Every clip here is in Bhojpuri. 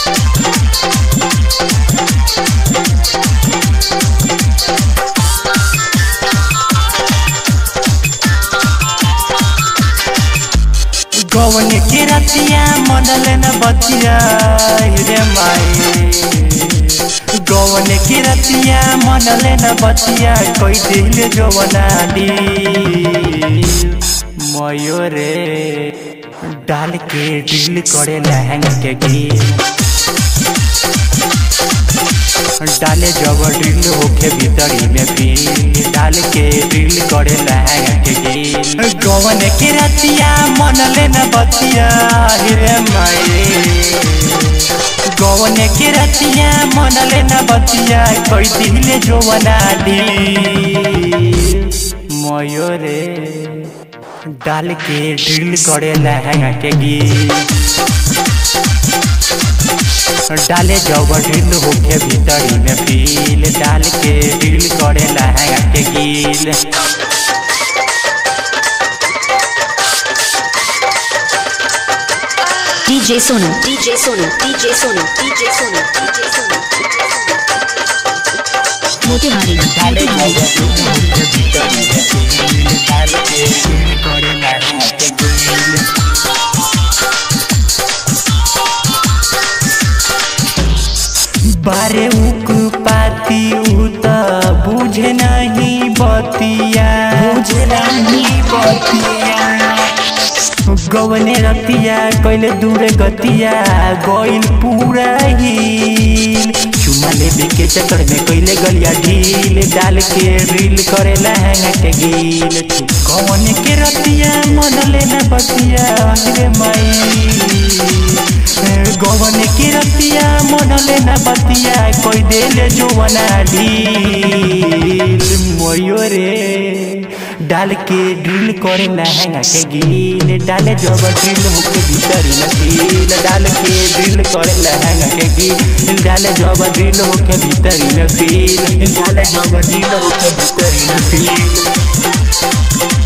कौन के रतिया मनल न बतिया रे माई गौन के रतिया मनल न बतिया कोई दिल जवना दी मयूरे डाल के दिल करे लहंग के गीत डाले जब ड्रिल होके भीतरी में फील डाल के ड्रिल करे लहंगा के गिल गवन के रतिया मन ले न बतिया रे माई गवन के रतिया मन ले न बतिया कोई दिल जो बना दी मयूरे डाल के ड्रिल करे लहंगा के गिल डाले जब ड्रिल होके भीतरी में फील डाल के ड्रिल करे लहंगा के गिल DJ Sonu, DJ Sonu, DJ Sonu, DJ Sonu, DJ Sonu. Motihari डाले जब मोतिहारी ड्रिल होके भीतरी में फील डाल के ड्रिल करे लहंगा के गिल बारे उक पाती उ त बुझे नहीं बतिया बुझे नहीं बतिया गवने रतिया कैले दूर गतिया गइल पूरा हिल चुमा लेबे के चक्कर में कैले गलिया ढील डाल के रील करे लहंगा के गील गवने के रतिया मन लेना बतिया रे माई गवन की रतिया मन लेना बतिया कोई देले जुवना ढील मयूरे डाल के ड्रिल करे लहंगा के गील डाले जब ड्रिल होके भीतर नसील डाल के ड्रिल करे लहंगा के गील डाले जब ड्रिल होके भीतर नसील डाले जब ड्रिल होके भीतर नसील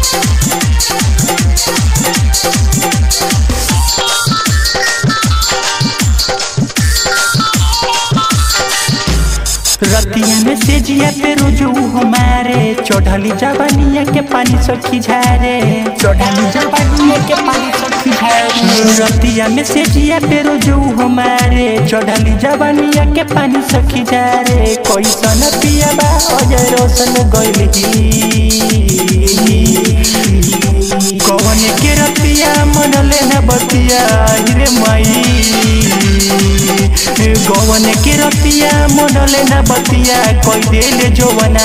रतिया में से जिया पे रोजू हमारे चढ़ली जवानिया के पानी सखी झारे चढ़ली जवानिया के पानी सखी झारे रतिया में से जिया पे रोजू हमारे चढ़ली जवानिया के पानी सखी झारे कोई सन पिया बा अजय रोशन गइल कौन के रतिया मन लेना बतिया रे माई गवन के रतिया मन लेना बतिया कोई देले जो बना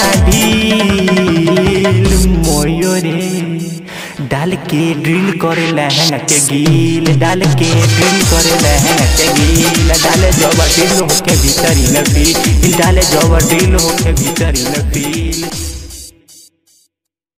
ढील मोयोरे डाल के ड्रिल करे लहंगा के गील डाल के ड्रिल करे लहंगा के गील डाले जब ड्रिल होके भीतरी में फील डाले जब ड्रिल होके भीतरी में फील